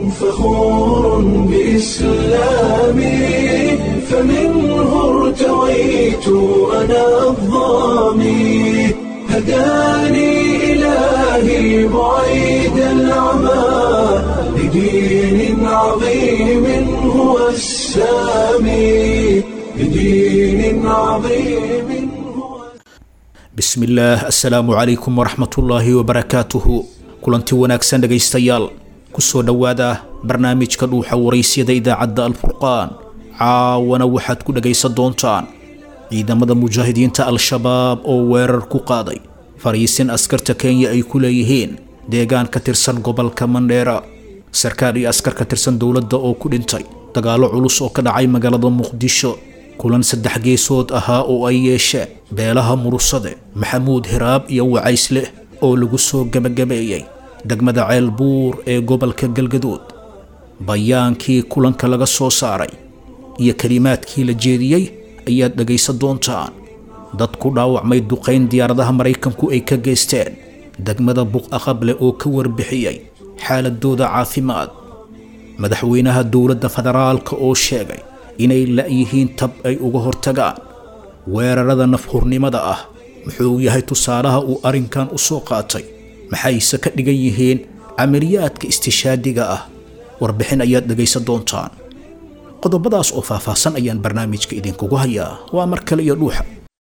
فخور بإسلامي فمنه ارتويت أنا الضامي هداني إلهي بعيد العمى لدين عظيم هو السامي لدين عظيم هو bismillaah assalaamu calaykum waraxmatullaahi wabarakaatuhu kulanti wanaagsan dhegaystayaal kusoo dhowaada barnaamijka dhuuxa waraysyada idaacadda alfurqaan caawana waxaad ku dhegaysan doontaan ciidamada mujaahidiinta al-shabaab oo weerar ku qaaday fariisin askarta kenya ay ku leeyihiin deegaan ka tirsan gobolka mandheera sarkaal iyo askar ka tirsan dowladda oo ku dhintay dagaallo culus oo ka dhacay magaalada muqdisho kulan saddex geesood ahaa oo ay yeesheen beelaha murusade maxamuud hiraab iyo wacaysle oo lagu soo gebagabeeyey degmada ceelbuur ee gobolka galgaduud bayaankii kulanka laga soo saaray iyo kelimaadkii la jeediyey ayaad dhegaysan doontaan dad ku dhaawacmay duqayn diyaaradaha maraykanku ay ka geysteen degmada buqaqable oo ka warbixiyey xaaladooda caafimaad madaxweynaha dowladda federaalka oo sheegay inay la'yihiin tab ay uga hortagaan weerarada nafhurnimada ah muxuu yahay tusaalaha uu arrinkan u soo qaatay maxayse ka dhigan yihiin camaliyaadka istishaadiga ah warbixin ayaad dhegaysan doontaan qodobadaas oo faahfaahsan ayaan barnaamijka idinkugu hayaa waa mar kale iyo dhuuxa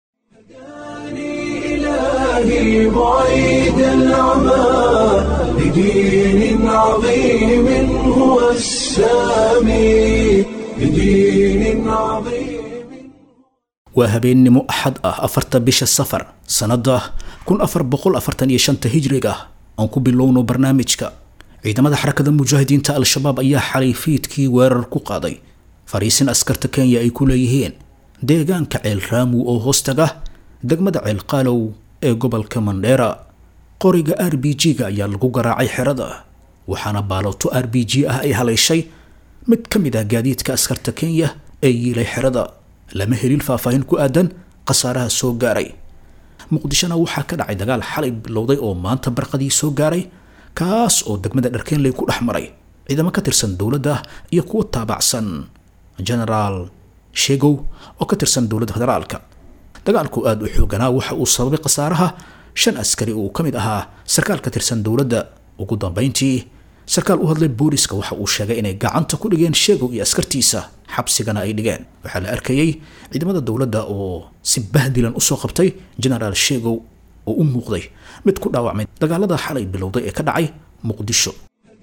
إلهي بعيد العمى لدين عظيم هو السامي لدين عظيم waa habeennimo axad ah afarta bisha safar sannada kun afar boqol afartan iyo shanta hijriga aan ku bilowno barnaamijka ciidamada xarakada mujaahidiinta al-shabaab ayaa xalay fiidkii weerar ku qaaday fariisin askarta kenya ay ku leeyihiin deegaanka ceel raamu oo hoostaga degmada ceel qaalow ee gobolka mandheera qoriga r b g-ga ayaa lagu garaacay xerada waxaana baalooto r b g ah ay haleyshay mid ka mid ah gaadiidka askarta kenya ee yiilay xerada lama helin faahfaahin ku aadan khasaaraha soo gaaray muqdishona waxaa ka dhacay dagaal xalay bilowday oo maanta barqadii soo gaaray kaas oo degmada dharkeenley ku dhex maray ciidamo ka tirsan dowladda iyo kuwa taabacsan genaraal shegow oo ka tirsan dowladda federaalka dagaalku aada u xooganaa waxa uu sababay khasaaraha shan askari uu ka mid ahaa sarkaal ka tirsan dowladda ugu dambeyntii sarkaal u hadlay booliska waxa uu sheegay inay gacanta ku dhigeen sheegow iyo askartiisa xabsigana ay dhigeen waxaa la arkayey ciidamada dowladda oo si bahdilan usoo qabtay genaraal sheegow oo u muuqday mid ku dhaawacmay dagaalada xalay bilowday ee ka dhacay muqdisho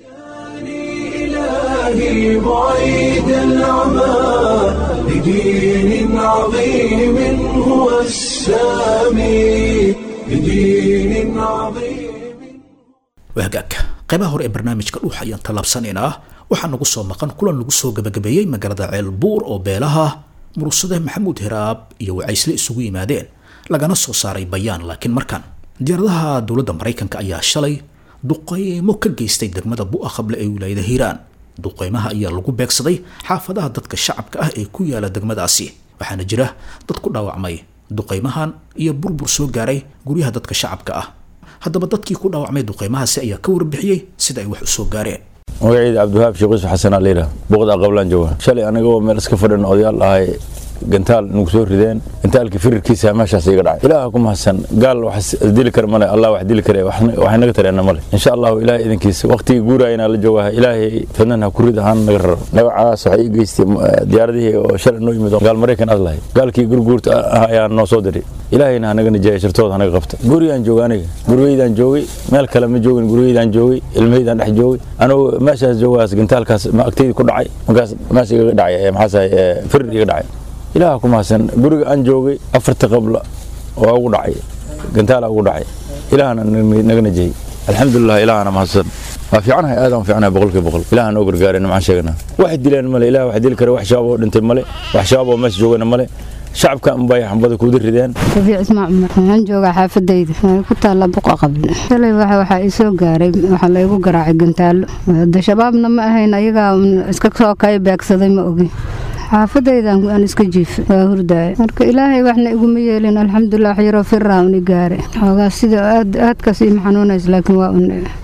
إلهي بعيد العمى لدين عظيم هو السامي لدين عظيم wahagaag qaybaha hore ee barnaamijka dhuuxa ayaan tallaabsanaynaa waxaa nagu soo maqan kulan lagu soo gabagabeeyey magaalada ceelbuur oo beelaha murusade maxamuud hiraab iyo wacaysle isugu yimaadeen lagana soo saaray bayaan laakiin markan diyaaradaha dowladda maraykanka ayaa shalay duqeymo ka geystay degmada bu'aqable ee wilaayada hiiraan duqeymaha ayaa lagu beegsaday xaafadaha dadka shacabka ah ee ku yaala degmadaasi waxaana jira dad ku dhaawacmay duqeymahan iyo burbur soo gaaray guryaha dadka shacabka ah haddaba dadkii ku dhaawacmay duqeymahaasi ayaa ka warbixiyey sida ay wax u soo gaareen magacayda cabdiwahaab sheekh yuusuf xasan aa layidhaha buuqda aqablaan jooga shalay anigoo meel iska fadhin odayaal ahay gantaal nagu soo rideen gantaalkii firirkiisa meeshaas iga dhacay ilaaha ku mahadsan gaal wax dili kara male allah wax dili kare waxay naga tareena male insha allahu ilaahay idinkiisa waqtigii guuraayana la joogaha ilaahay fadnan ha ku rid ahaan naga raro dhagacaas waxay ii geystay diyaaradihii oo shalay noo yimid oo gaal maraykan aad lahay gaalkii gurguurta ah ayaa noo soo diray ilaahayna hanaga nijaaya shartooda hanaga qabta gurigaan jooga aniga gurgeydaan joogay meel kale ma joogin gurgeydaan joogay ilmaheydaan dhex joogay anigu meeshaas joogaas gantaalkaas agtaydi ku dhacay markaas meesha iga dhacay maxaasahay firir iga dhacay ilaaha ku mahadsan guriga aan joogay afarta qabla waa ugu dhacay gantaala ugu dhacay ilaahana naga najiyey alxamdulilah ilaahana mahadsan waa fiicanahay aadaan fiicanahay boqolkiiba boqol ilaah noo gargaaray nimcaan sheegana wax dileen male ilaah wax dili kara wax shabaab oo dhintay male wax shabaab oo meesha joogana male shacabka unbay xambada kuudi rideen rafiic ismaac cumar waxaan joogaa xaafadayda waxay ku taalla buqa qable shalay waxa waxaa ii soo gaaray waxaa laygu garaacay gantaalo de shabaabna ma ahayn ayagaa iska soo kay beegsaday ma ogin xaafadaydan aan iska jiifay waa hurdaaya marka ilaahay waxna iguma yeelin alxamdulilah wax yaroo firaa uni gaare xoogaa sida aad aadkaas ima xanuunays laakiin waa un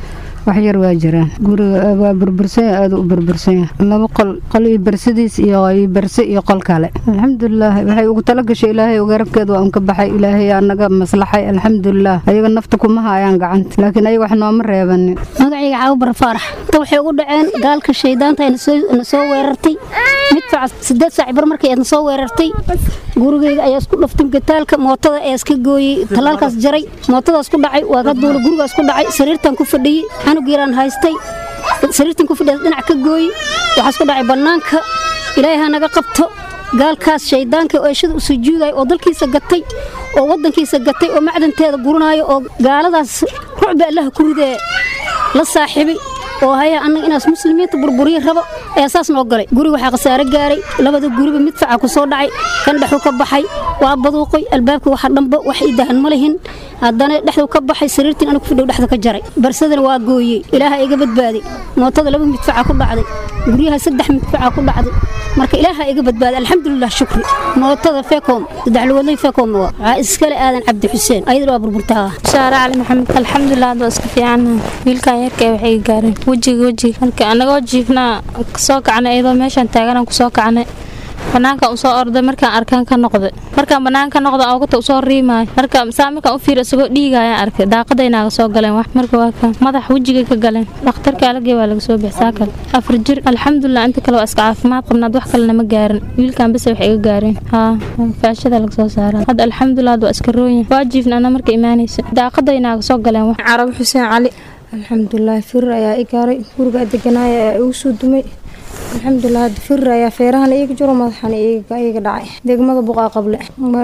wax yar waa jiraan guriga waa burbursan yahay aada u burbursan yahay laba qol qol iyo bersadiis iyo iyo berse iyo qol kale alxamdulilah waxay ugu tala gashay ilaahay garabkeed waa unka baxay ilaahay anaga maslaxay alxamdulilah ayaga nafta kuma haayaan gacanta laakiin ayaga wax nooma reebanin magacayga caabubar faarax inta waxay ugu dhaceen gaalka shaydaanta na soo weerartay midfaca sideed saac bar markay na soo weerartay gurigayga ayaa isku dhaftay gataalka mootada ayaa iska gooyey talaalkaas jaray mootadaas ku dhacay waa ka duula gurigaas ku dhacay sariirtan ku fadhiyey canug yaraan haystay sariirtan ku fadhiya dhinac ka gooyey waxaas ku dhacay bannaanka ilaahay ha naga qabto gaalkaas shaydaanka oo eeshada u sujuudaya oo dalkiisa gatay oo waddankiisa gatay oo macdanteeda guranaayo oo gaaladaas rucba allaha ku ridee la saaxiibay oo haya annaga inaas muslimiinta burburiya rabo ayaa saas noo galay guri waxaa khasaare gaaray labada guriba mid faca ku soo dhacay kan dhexu ka baxay waa baduuqay albaabka waxa dhanba wax ii dahan ma lihin haddana dhexdu ka baxay sariirtiin anigu fidhow dhexda ka jaray barsadana waa gooyey ilaaha iga badbaaday mootada laba midfaca ku dhacday guryaha saddex midfaca ku dhacday marka ilaaha iga badbaaday alxamdulilah shukri mootada fekom saddex lugoodlay fekom waa waxaa iskale aadan cabdi xuseen ayadana waa burburtaa shaare cali maxamed alxamdulilah hadda iska fiicannahay wiilkan yarka waxay gaareen wejiga wejiga marka anagoo jiifnaa kasoo kacnay iyadoo meeshaan taaganaan kusoo kacnay banaanka usoo orday markaan arkaan ka noqday markaan banaan ka noqda oogata usoo riimaayo marka saa markaan u fiir isagoo dhiigayaan arkay daaqadaynaaga soo galeen wax marka waa kan madax wejigay ka galeen dhakhtarka alagee waa laga soo bixsaa kale afar jir alxamdulilah inta kale waa iska caafimaad qabnaad wax kalena ma gaarin wiilkan base wax iga gaareen haa faashada laga soo saaraa hadda alxamdulilah waa iska rooyin waa jiifna ana marka imaanaysa daaqadaynaaga soo galeen wax carab xuseen cali alxamdulilah firir ayaa i gaaray guriga deganaaya ayaa igu soo dumay alxamdulilah firir ayaa feerahana iiga jiro madaxana iiga dhacay degmada buqaa qable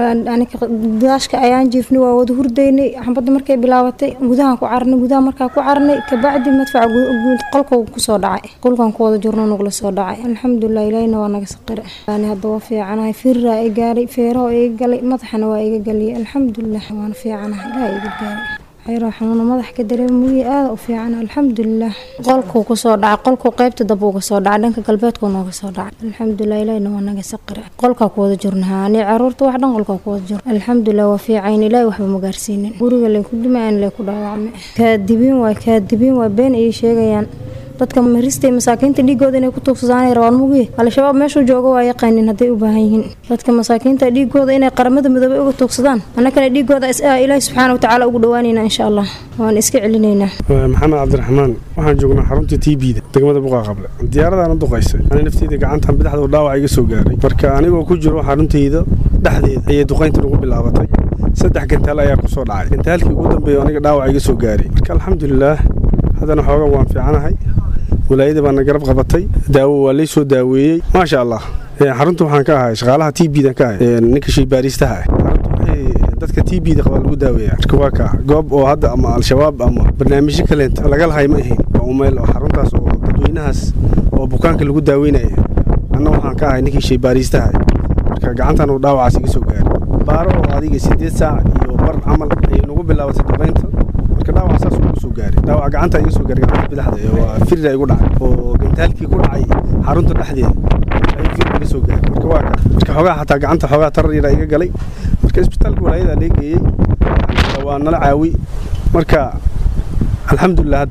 daashka ayaan jiifnay waa wada hurdaynay xabadda markay bilaabatay gudahaan ku carnay gudaha markaa ku carnay kabacdi madfaca qolka kusoo dhacay qolkan ku wada jirno nugla soo dhacay alxamdulilah ilaahina waa naga saqire hadda waa fiicanahay firiraa i gaaray feeraha iga galay madaxana waa iga galiyay alxamdulilah waana fiicanahay ilaah iga gaaray xayraa xanuuna madax ka dareema mugii aada u fiican alxamdulilah qolkuu kusoo dhacay qolkuu qaybta dab uga soo dhacay dhanka galbeedkuu nooga soo dhacay alxamdulilah ilahina waa naga saqire qolkaa ku wada jirnahaa ani caruurta wax dhan qolkaa ku wada jiro alxamdulilah waa fiicayn ilaahi waxba ma gaarsiinin guriga lay ku dumayaan lay ku dhaawacmay kaadibiin waay kaadibiin waay been ayay sheegayaan dadka maristay masaakiinta dhiigooda inay ku tuugsadaan rabaan mugi al-shabaab meeshuu jooga waa yaqaanin hadday u baahan yihiin dadka masaakiinta dhiigooda inay qaramada midoobay uga tuugsadaan annakana dhiigooda ilaahi subxaana watacaala ugu dhawaanaynaa insha allah waan iska celinaynaa maxamed cabdiraxmaan waxaan joognaa xarunta t b da degmada buqaa qable diyaaradaana duqaysay ani nafteyda gacantan bidixda dhaawac iga soo gaaray marka anigoo ku jiro xaruntayda dhexdeeda ayay duqaynta ugu bilaabatay saddex gantaal ayaa kusoo dhacay gantaalkii ugu dambeeya aniga dhaawac iga soo gaaray marka alxamdulilaah haddana xoogan waan fiicanahay walaayada baana garab qabatay daawo waa lay soo daaweeyey maasha allah xarunta waxaan ka ahay shaqaalaha t b dan ka ahay ninka shaybaariistaha ah xarunta dadka t b da qabaa lagu daaweeya marka waa kaa goob oo hadda ama al-shabaab ama barnaamijyo kaleenta laga lahay ma ahayn waa umeel oo xaruntaas oo dadweynahaas oo bukaanka lagu daaweynaya anna waxaan ka ahay ninkii shaybaariistaha marka gacantan uu dhaawacaas iga soo gaaray baaro oo adiga sideed saac iyo bar camal ayay nagu bilaabatay duqaynta marka dhaawac saas ugu soo gaaray dhaawac gacanta iga soo gaaray gacanta bidixda waa firira igu dhacay oo gantaalkii ku dhacay xarunta dhexdeeda ayuu fir iga soo gaaray marka waa ka marka xoogaa xataa gacanta xoogaa tarar yara iga galay marka isbitaalka walaayada lee geeyey waa nala caawi marka alxamdulilah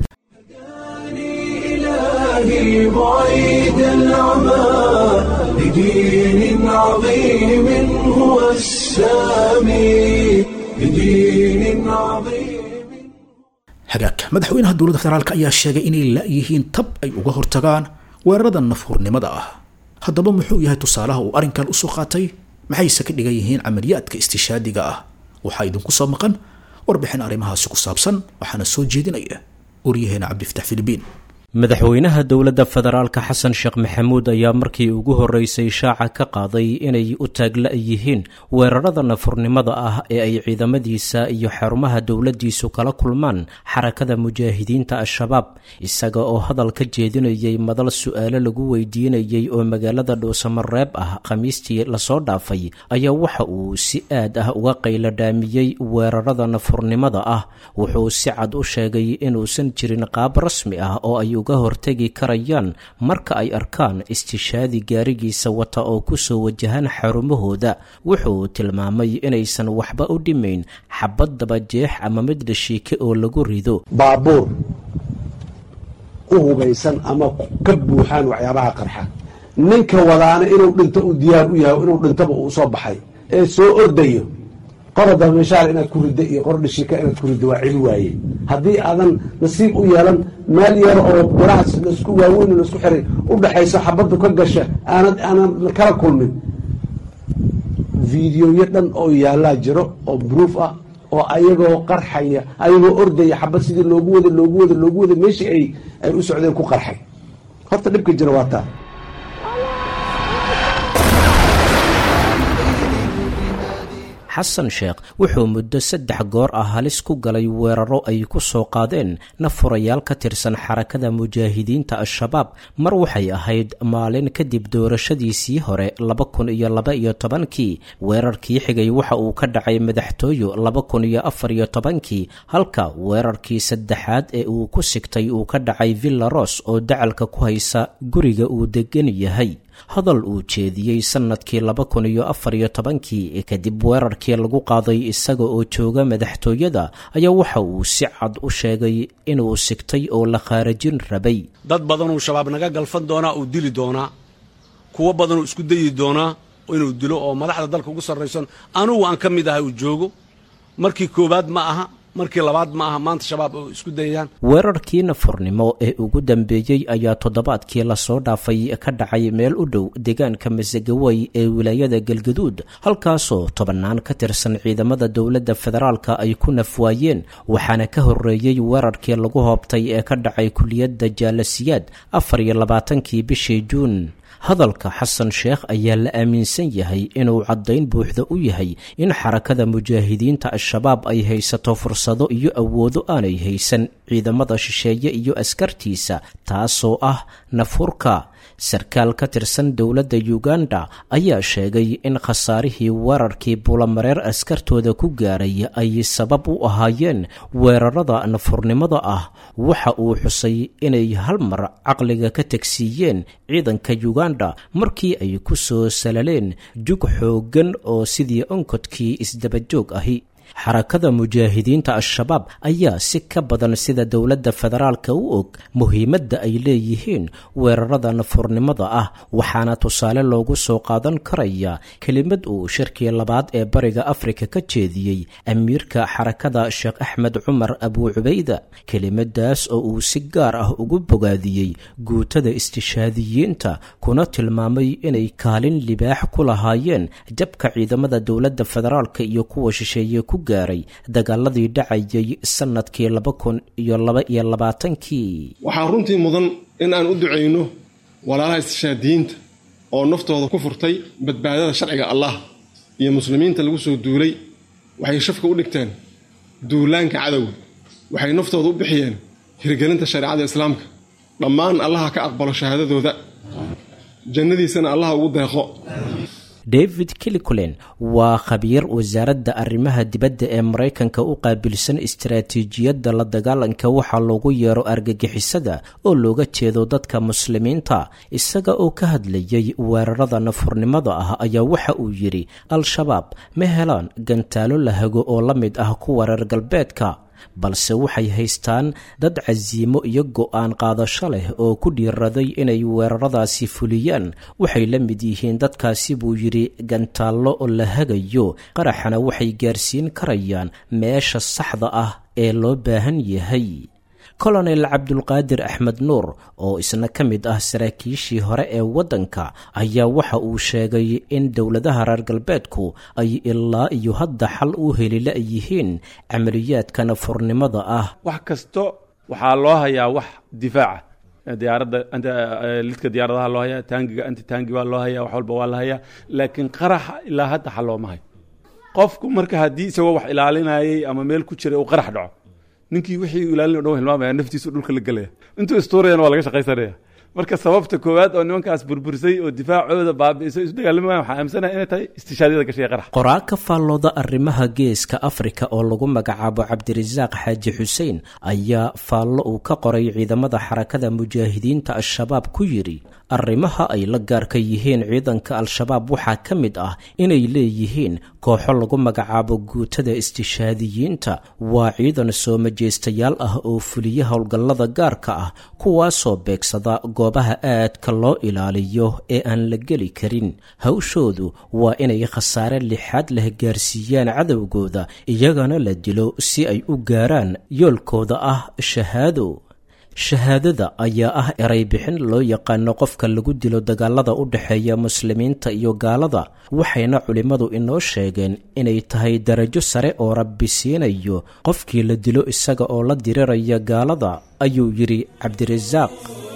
إلهي بعيد العمى لدين عظيم هو السامي لدين عظيم hagaag madaxweynaha dowladda federaalk ayaa sheegay inay la-yihiin tab ay uga hortagaan weerarada nafhurnimada ah haddaba muxuu yahay tusaalaha uu arrinkan usoo qaatay maxayse ka dhigan yihiin camaliyaadka istishaadiga ah waxaa idinku soo maqan warbixin arrimahaasi ku saabsan waxaana soo jeedinaya waryaheena cabdifatax filibiin madaxweynaha dowladda federaalka xasan sheekh maxamuud ayaa markii ugu horreysay shaaca ka qaaday inay u taagla yihiin weerarada nafurnimada ah ee ay ciidamadiisa iyo xarumaha dowladdiisu kala kulmaan xarakada mujaahidiinta al-shabaab isaga oo hadal ka jeedinayay madal su-aalo lagu weydiinayay oo magaalada dhuusamareeb ah khamiistii lasoo dhaafay ayaa waxa uu si aad ah uga qayladhaamiyey weerarada nafurnimada ah wuxuu si cad u sheegay inuusan jirin qaab rasmi ah oo ay uga hortegi karayaan marka ay arkaan istishaadi gaarigiisa wata oo kusoo wajahan xarumahooda wuxuu tilmaamay inaysan waxba u dhimayn xabad dabajeex ama mid dhashiike oo lagu rido baabuur u hubaysan ama ka buuxaan waxyaabaha qarxa ninka wadaana inuu dhinto uu diyaar u yahay inuu dhintaba uu soo baxay ee soo ordayo qorada meeshaal inaad ku ridda iyo qordhishika inaad ku ridda waa celi waaye haddii aadan nasiib u yeelan meel yar oo birahaas laisku waaweyn laisku xiray u dhaxayso xabaddu ka gasha aanad aanad kala kulmin videoyo dhan oo yaallaa jiro oo bruuf ah oo ayagoo qarxaya ayagoo ordaya xabad sidii loogu wada loogu wada loogu wada meeshii ay ay u socdeen ku qarxay horta dhibka jira waa taa xasan sheekh wuxuu muddo saddex goor ah halis ku galay weeraro ay ku soo qaadeen nafurayaal ka tirsan xarakada mujaahidiinta al-shabaab mar waxay ahayd maalin kadib doorashadiisii hore laba kun iyo laba iyo tobankii weerarkii xigay waxa uu ka dhacay madaxtooyo laba kun iyo afar iyo tobankii halka weerarkii saddexaad ee uu ku sigtay uu ka dhacay villa ros oo dacalka ku haysa guriga uu degan yahay hadal uu jeediyey sannadkii laba kun iyo afar iyo tobankii kadib weerarkii lagu qaaday isaga oo jooga madaxtooyada ayaa waxa uu si cad u sheegay inuu sigtay oo la khaarajin rabay dad badanuu shabaab naga galfan doonaa uu dili doonaa kuwo badanuu isku dayi doonaa inuu dilo oo madaxda dalka ugu sarraysan anugu aan ka mid ahay uu joogo markii koowaad ma aha markii labaad ma aha maanta shabaab oo isku dayayaan weerarkii nafurnimo ee ugu dambeeyey ayaa toddobaadkii lasoo dhaafay ka dhacay meel u dhow deegaanka masagawey ee wilaayada galgaduud halkaasoo tobannaan ka tirsan ciidamada dowladda federaalka ay ku nafwaayeen waxaana ka horreeyey weerarkii lagu hoobtay ee ka dhacay kuliyadda jaalasiyaad afar iyo labaatankii bishii juun hadalka xasan sheekh ayaa la aaminsan yahay inuu caddayn buuxda u yahay in xarakada mujaahidiinta al-shabaab ay haysato fursado iyo awoodo aanay haysan ciidamada shisheeye iyo askartiisa taasoo ah nafurka sarkaal ka tirsan dowladda uganda ayaa sheegay in khasaarihii weerarkii bulamareer askartooda ku gaaray ay sabab u ahaayeen weerarada nafurnimada ah waxa uu xusay inay hal mar caqliga ka tegsiiyeen ciidanka uganda markii ay ku soo salaleen jug xooggan oo sidii onkodkii isdabajoog ahi xarakada mujaahidiinta al-shabaab ayaa si ka badan sida dowladda federaalka u og muhiimadda ay leeyihiin weerarada nafurnimada ah waxaana tusaale loogu soo qaadan karaya kelimad uu shirkii labaad ee bariga afrika ka jeediyey amiirka xarakada sheekh axmed cumar abuu cubayda kelimadaas oo uu si gaar ah ugu bogaadiyey guutada istishaadiyiinta kuna tilmaamay inay kaalin libaax ku lahaayeen jabka ciidamada dowladda federaalka iyo kuwa shisheeye ku gaaray dagaaladii dhacayay sanadkii laba kun iyo laba iyo labaatankii waxaa runtii mudan in aan u ducayno walaalaha istishaadiyiinta oo naftooda ku furtay badbaadada sharciga allah iyo muslimiinta lagu soo duulay waxay shafka u dhigteen duulaanka cadowga waxay naftooda u bixiyeen hirgelinta shareecada islaamka dhammaan allaha ka aqbalo shahaadadooda jannadiisana allaha ugu deeqo david kilikulen waa khabiir wasaaradda arrimaha dibadda ee maraykanka u qaabilsan istaraatiijiyadda la dagaalanka waxaa loogu yeero argagixisada oo looga jeedo dadka muslimiinta isaga oo ka hadlayay weerarada nafurnimada ah ayaa waxa uu yidhi al-shabaab ma helaan gantaalo la hago oo la mid ah kuwa reer galbeedka balse waxay haystaan dad casiimo iyo go'aan qaadasho leh oo ku dhiiraday inay weeraradaasi fuliyaan waxay la mid yihiin dadkaasi buu yidhi gantaallo oo la hagayo qaraxana waxay gaarsiin karayaan meesha saxda ah ee loo baahan yahay kolonel cabdulqaadir axmed nuur oo isna ka mid ah saraakiishii hore ee waddanka ayaa waxa uu sheegay in dowladaha reer galbeedku ay ilaa iyo hadda xal u helila yihiin camaliyaadka nafurnimada ah wax kasto waxaa loo hayaa wax difaaca diyaaradda lidka diyaaradaha loo hayaa taangiga anti taangi waa loo hayaa wax walba waa la hayaa laakiin qaraxa ilaa hadda xal looma hayo qofku marka haddii isagoo wax ilaalinayay ama meel ku jiray uu qarax dhaco ninkii wixii ilaalin o dhan hilmaamaya naftiisu dhulka la gelaya intuu istuurayana waa laga shaqaysanaya marka sababta koowaad oo nimankaas burbursay oo difaacooda baabi'isay isu dagaalamayan waxaa aaminsanahay inay tahay istishaadiyada gashay qarax qoraa ka faallooda arrimaha geeska afrika oo lagu magacaabo cabdirasaaq xaaji xuseen ayaa faallo uu ka qoray ciidamada xarakada mujaahidiinta al-shabaab ku yidhi arrimaha ay la gaarka yihiin ciidanka al-shabaab waxaa ka mid ah inay leeyihiin kooxo lagu magacaabo guutada istishaadiyiinta waa ciidan soo majeystayaal ah oo fuliya howlgallada gaarka ah kuwaasoo beegsada goobaha aadka loo ilaaliyo ee aan la geli karin hawshoodu waa inay khasaare lixaad leh gaarsiiyaan cadowgooda iyagana la dilo si ay u gaaraan yoolkooda ah shahaado shahaadada ayaa ah eray bixin loo yaqaano qofka lagu dilo dagaalada u dhexeeya muslimiinta iyo gaalada waxayna culimmadu inoo sheegeen inay tahay darajo sare oo rabbi siinayo qofkii la dilo isaga oo la diriraya gaalada ayuu yidhi cabdirasaaq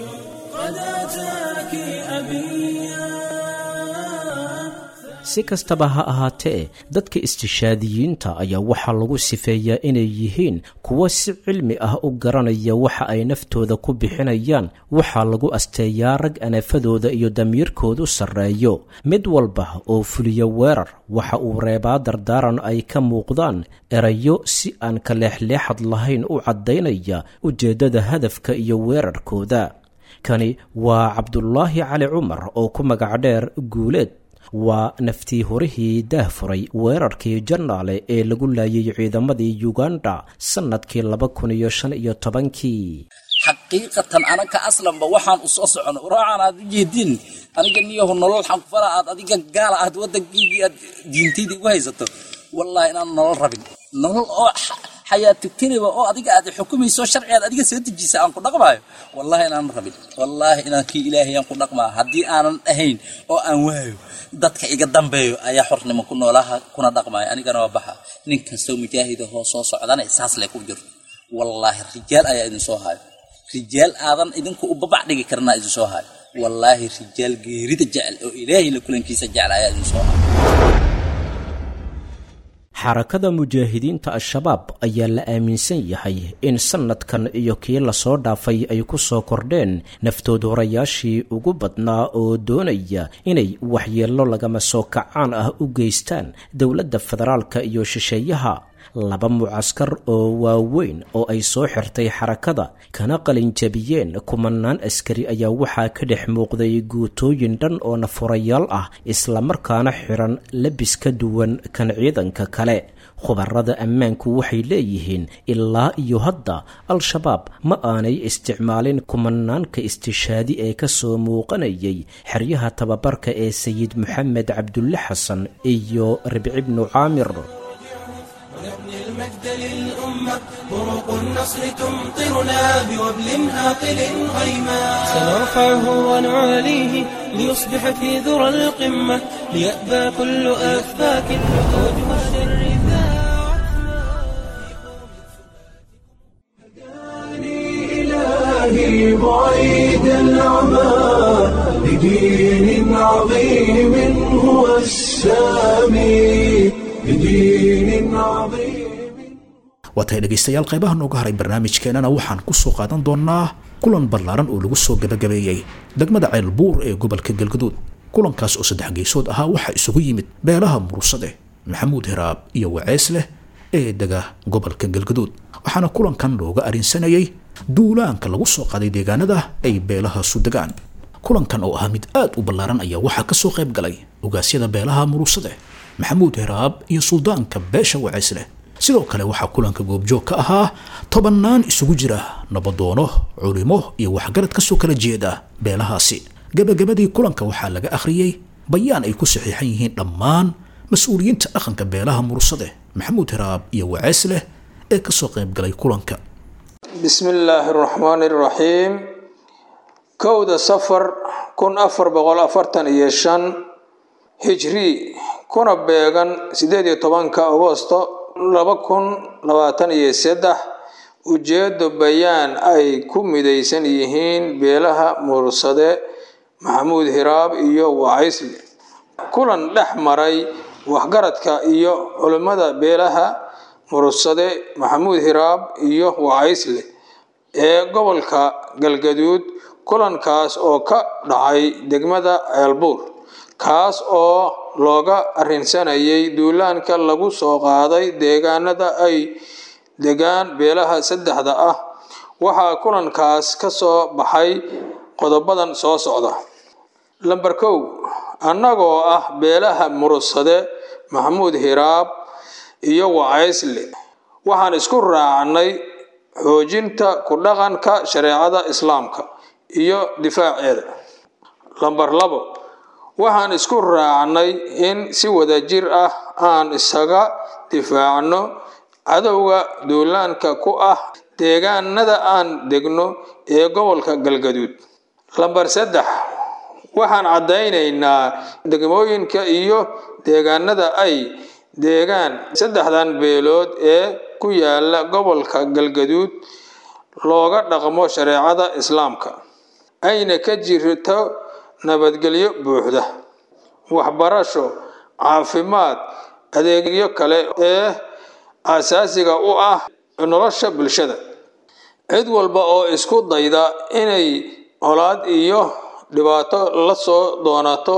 si kastaba ha ahaatee dadka istishaadiyiinta ayaa waxaa lagu sifeeyaa inay yihiin kuwo si cilmi ah u garanaya waxa ay naftooda ku bixinayaan waxaa lagu asteeyaa rag anafadooda iyo damiirkoodu sarreeyo mid walba oo fuliya weerar waxa uu reebaa dardaaran ay ka muuqdaan erayo si aan ka leexleexad lahayn u caddaynaya ujeeddada hadafka iyo weerarkooda kani waa cabdulaahi cali cumar oo ku magac dheer guuleed waa naftii horihii daahfuray weerarkii jannaale ee lagu laayay ciidamadii yuganda sannadkii laba kun iyo shan iyo tobankii xaqiiqatan anaka aslanba waxaan u soo socono raacan aad u jeediin aniga niyahu nolol xanfala aad adiga gaala aad waddankiigii aad diintaydii ugu haysato wallahi inaan nolol rabin nolol oo xayaatugtiniba oo adiga aad xukumayso sharcigaad adiga soo dejisa aan ku dhaqmaayo wallahi inaan rabin wallaahi inaan kii ilaahay aan ku dhaqmaa haddii aanan ahayn oo aan waayo dadka iga dambeeyo ayaa xornimo ku noolaha kuna dhaqmaayo anigana waa baxa nin kastoo mujaahidahoo soo socdana saas le ku jirto wallaahi rijaal ayaa idin soo hayo rijaal aadan idinku u babac dhigi karnaa idin soo hayo wallaahi rijaal geerida jecel oo ilaahay la kulankiisa jecel ayaa idin soo hayo xarakada mujaahidiinta al-shabaab ayaa la aaminsan yahay in sannadkan iyo kii lasoo dhaafay ay ku soo kordheen naftood horayaashii ugu badnaa oo doonaya inay waxyeello lagama soo kacaan ah u geystaan dowladda federaalka iyo shisheeyaha laba mucaskar oo waaweyn oo ay soo xirtay xarakada kana qalinjabiyeen kumanaan askari ayaa waxaa ka dhex muuqday guutooyin dhan oo nafurayaal ah islamarkaana xiran labis ka duwan kan ciidanka kale khubarada ammaanku waxay leeyihiin ilaa iyo hadda al-shabaab ma aanay isticmaalin kumanaanka istishaadi ee ka soo muuqanayay xeryaha tababarka ee sayid moxamed cabdulle xasan iyo ribci bnu caamir المجد للأمة بروق النصر تمطرنا بوبل هاطل غيما سنرفعه ونعاليه ليصبح في ذرى القمة ليأبى كل أفاك وجه الشر إلهي بعيد العمى لدين عظيم هو السامي لدين عظيم waatahay dhegaystayaal qaybaha nooga haray barnaamijkeenana waxaan ku soo qaadan doonnaa kulan ballaaran oo lagu soo gabagabeeyey degmada ceelbuur ee gobolka galgaduud kulankaas oo saddex geysood ahaa waxaa isugu yimid beelaha murursade maxamuud hiraab iyo wacees leh ee dega gobolka galgaduud waxaana kulankan looga arinsanayay duulaanka lagu soo qaaday deegaanada ay beelahaasu degaan kulankan oo ahaa mid aad u ballaaran ayaa waxaa ka soo qayb galay ogaasyada beelaha murursade maxamuud hiraab iyo suldaanka beesha wacees leh sidoo kale waxaa kulanka goobjoog ka ahaa tobannaan isugu jira nabadoono culimo iyo waxgarad kasoo kala jeeda beelahaasi gabagabadii kulanka waxaa laga akhriyey bayaan ay ku saxiixan yihiin dhammaan mas-uuliyiinta dhaqanka beelaha mursade maxamuud hiraab iyo wacees leh ee kasoo qaybgalay kulanka bismi illaahi araxmaani iraxiim kowda safar kun afar boqol afartan iyo shan hijri kuna beegan sideed iyo tobanka agosto laba kun labaatan iyo saddex ujeedo bayaan ay ku midaysan yihiin beelaha mursade maxamuud hiraab iyo wacaysle kulan dhex maray waxgaradka iyo culimmada beelaha mursade maxamuud hiraab iyo wacaysle ee gobolka galgaduud kulankaas oo ka dhacay degmada ceelbuur kaas oo looga arrinsanayay duulaanka lagu soo qaaday deegaanada ay degaan beelaha saddexda ah waxaa kulankaas ka soo baxay qodobadan soo socda lamber kow annagoo ah beelaha murugsade maxamuud hiraab iyo wacaysle waxaan isku raacnay xoojinta ku dhaqanka shareecada islaamka iyo difaaceeda lamber labo waxaan isku raacnay in si wadajir ah aan isaga difaacno cadowga duulaanka ku ah deegaanada aan degno ee gobolka galgaduud lamber saddex waxaan caddaynaynaa degmooyinka iyo deegaanada ay deegaan saddexdan beelood ee ku yaala gobolka galgaduud looga dhaqmo shareecada islaamka ayna ka jirto nabadgelyo buuxda waxbarasho caafimaad adeegyo kale ee aasaasiga u ah nolosha bulshada cid walba oo isku dayda inay colaad iyo dhibaato la soo doonato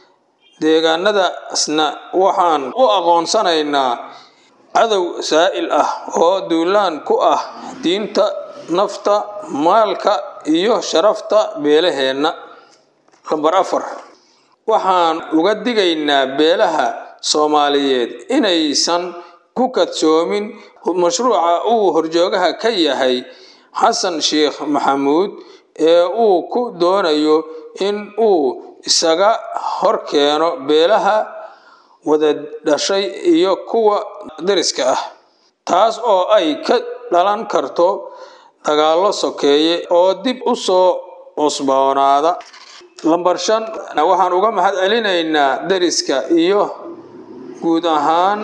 deegaanadaasna waxaan u aqoonsanaynaa cadow saa'il ah oo duulaan ku ah diinta nafta maalka iyo sharafta beelaheenna lambar afar waxaan uga digaynaa beelaha soomaaliyeed inaysan ku kadsoomin mashruuca uu horjoogaha ka yahay xasan sheekh maxamuud ee uu ku doonayo in uu isaga hor keeno beelaha wada dhashay iyo kuwa dariska ah taas oo ay ka dhalan karto dagaallo sokeeye oo dib u soo cusboonaada lambar shan waxaan uga mahad celinaynaa dariska iyo guud ahaan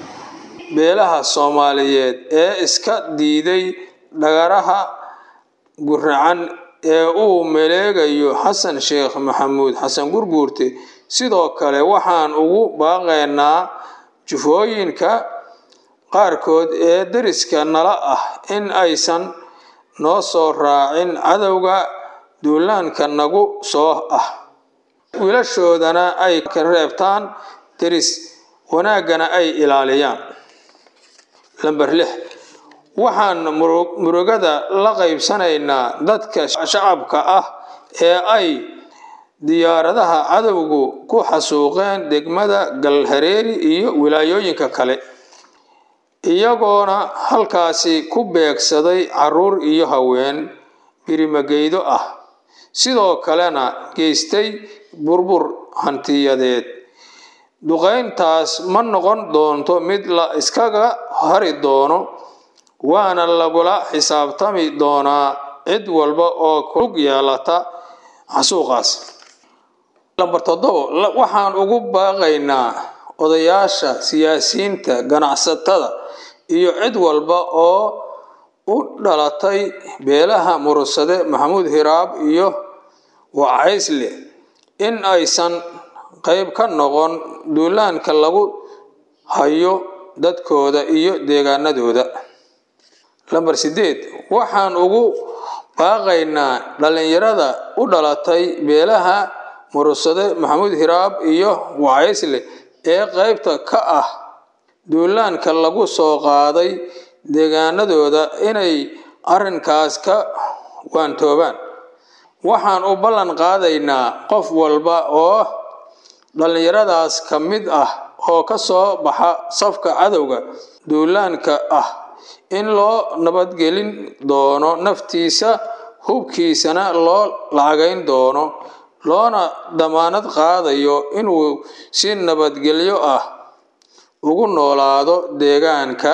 beelaha soomaaliyeed ee iska diiday dhagaraha guracan ee uu maleegayo xasan sheekh maxamuud xasan gurguurte sidoo kale waxaan ugu baaqaynaa jufooyinka qaarkood ee deriska nala ah in aysan noo soo raacin cadowga duulaanka nagu soo ah wiilashoodana ay ka reebtaan deris wanaaggana ay ilaaliyaan lamber lix waxaan murugada la qaybsanaynaa dadka shacabka ah ee ay diyaaradaha cadowgu ku xasuuqeen degmada galhareeri iyo wilaayooyinka kale iyagoona halkaasi ku beegsaday caruur iyo haween birimageydo ah sidoo kalena geystay burbur hantiyadeed duqayntaas ma noqon doonto mid la iskaga hari doono waana lagula xisaabtami doonaa cid walba oo kulug yeelata xasuuqaas lambar toddobo waxaan ugu baaqaynaa odayaasha siyaasiyiinta ganacsatada iyo cid walba oo u dhalatay beelaha murugsade maxamuud hiraab iyo wacaysle in aysan qayb ka noqon duulaanka lagu hayo dadkooda iyo deegaanadooda lamber sideed waxaan ugu baaqaynaa dhallinyarada u dhalatay beelaha murugsade maxamuud hiraab iyo wacaysle ee qaybta ka ah duulaanka lagu soo qaaday deegaanadooda inay arrinkaas ka waantoobaan waxaan u ballan qaadaynaa qof walba oo dhallinyaradaas ka mid ah oo ka soo baxa safka cadowga duulaanka ah in loo nabadgelin doono naftiisa hubkiisana loo lacagayn doono loona damaanad qaadayo inuu si nabadgelyo ah ugu noolaado deegaanka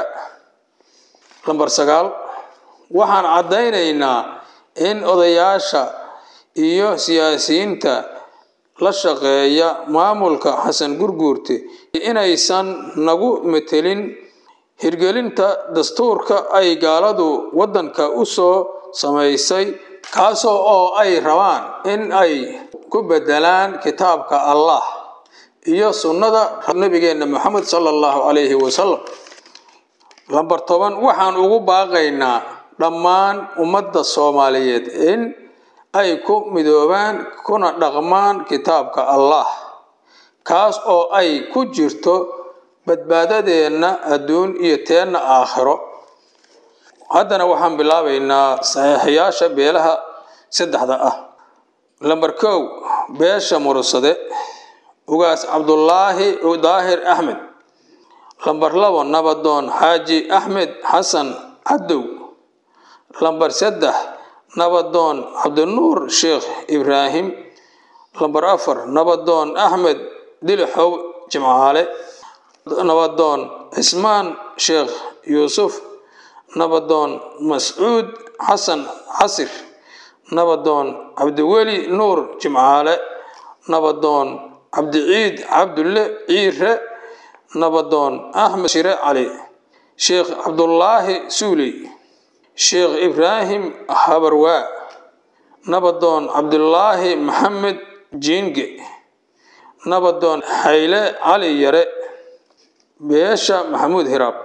lambar sagaal waxaan caddaynaynaa in odayaasha iyo siyaasiyiinta la shaqeeya maamulka xasan gurguurte inaysan nagu metelin hirgelinta dastuurka ay gaaladu waddanka u soo samaysay kaasoo oo ay rabaan in ay ku bedelaan kitaabka allah iyo sunnada nabigeenna moxamed sala allahu calayhi wasalam lambar toban waxaan ugu baaqaynaa dhammaan ummadda soomaaliyeed in ay ku midoobaan kuna dhaqmaan kitaabka allah kaas oo ay ku jirto badbaadadeenna adduun iyo teenna aakhiro haddana waxaan bilaabaynaa saxiixiyaasha beelaha saddexda ah lambar kow beesha mursade ugaas cabdulaahi daahir axmed lambar labo nabadoon xaaji axmed xasan cadow lambar saddex nabadoon cabdinuur sheekh ibraahim lambar afar nabadoon axmed dilixow jimcaale nabadoon cismaan sheekh yuusuf nabadoon mascuud xasan casir nabadoon cabdiweli nuur jimcaale nabadoon cabdiciid cabdulle ciire nabadoon axmed shire cali sheekh cabdulaahi suuley sheekh ibraahim habarwaa nabadoon cabdulaahi maxamed jiinge nabadoon xayle cali yare beesha maxamuud hiraab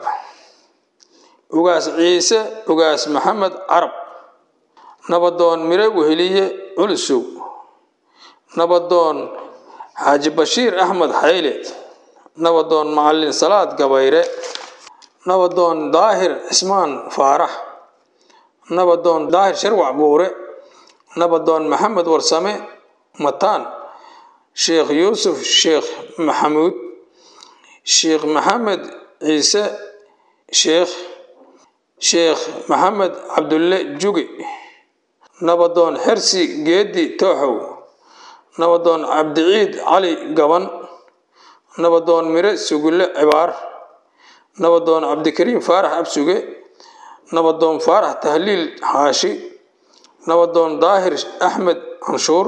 ugaas ciise ugaas maxamed carab nabadoon mire weheliye culsow nabadoon xaaji bashiir axmed xayle nabadoon macalin salaad gabayre nabadoon daahir cismaan faarax nabadoon daahir sharwac buure nabadoon maxamed warsame mataan sheekh yuusuf sheekh maxamuud sheekh maxamed ciise sheekh sheekh maxamed cabdulle juge nabadoon xersi geedi tooxow nabadoon cabdiciid cali gaban nabadoon mire sugulle cibaar nabadoon cabdikariim faarax absuge nabadoon faarax tahliil xaashi nabadoon daahir axmed canshuur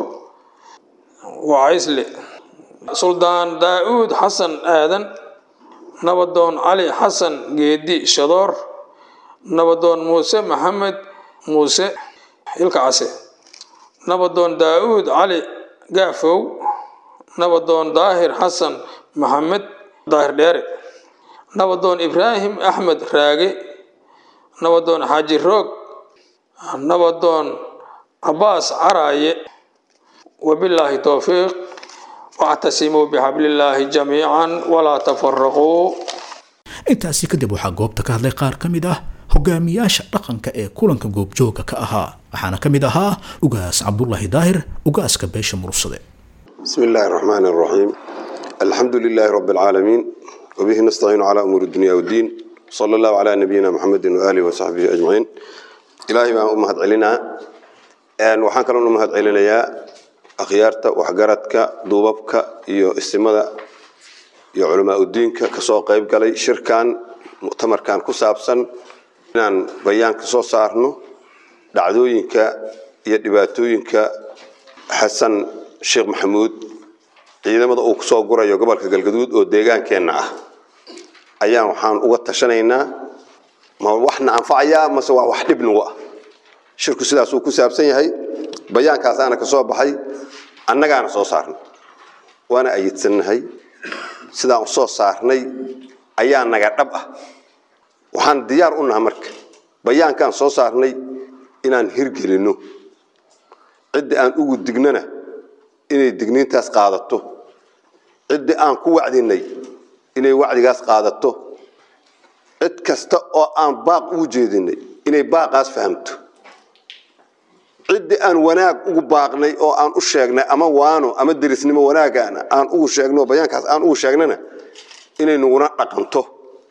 wacaysle suldaan daa-uud xasan aadan nabadoon cali xasan geedi shadoor nabadoon muuse maxamed muuse ilkacase nabadoon daa-uud cali gaafow nabadoon daahir xasan maxamed daahir dheere nabadoon ibraahim axmed raage nabadoon xaaji roog nabadoon cabaas caraaye wabilaahi towfiiq wactasimuu bixablillaahi jamiican walaa tafaraquu intaasi kadib waxaa goobta ka hadlay qaar ka mid ah hogaamiyaasha dhaqanka ee kulanka goobjooga ka ahaa waxaana ka mid ahaa ugaas cabdulaahi daahir ugaaska beesha mursade بسم الله الرحمن الرحيم الحمد لله رب العالمين وبه نستعين على أمور الدنيا والدين صلى الله على نبينا محمد وآله وصحبه أجمعين إلهي ما أمهد علينا أن وحان كلام أمهد علينا يا أخيارتا وحقارتك دوبابك يو استمادة يو علماء الدين كسو قيب قلي شركان مؤتمر كان كسابسا إنان بيان كسو سارنو دعدوينك يدباتوينك حسن sheekh maxamuud ciidamada uu kusoo gurayo gobolka galgaduud oo deegaankeenna ah ayaan waxaan uga tashanaynaa ma waxna anfacayaa mase waa wax dhib nagu ah shirku sidaasuu ku saabsan yahay bayaankaasaana ka soo baxay annagaana soo saarnay waana ayidsannahay sidaan u soo saarnay ayaa naga dhab ah waxaan diyaar u naha marka bayaankaan soo saarnay inaan hirgelinno cidda aan ugu dignana inay digniintaas qaadato ciddii aan ku wacdinay inay wacdigaas qaadato cid kasta oo aan baaq ugu jeedinay inay baaqaas fahamto ciddii aan wanaag ugu baaqnay oo aan u sheegnay ama waano ama derisnimo wanaagaana aan ugu sheegno bayaankaas aan ugu sheegnana inay naguna dhaqanto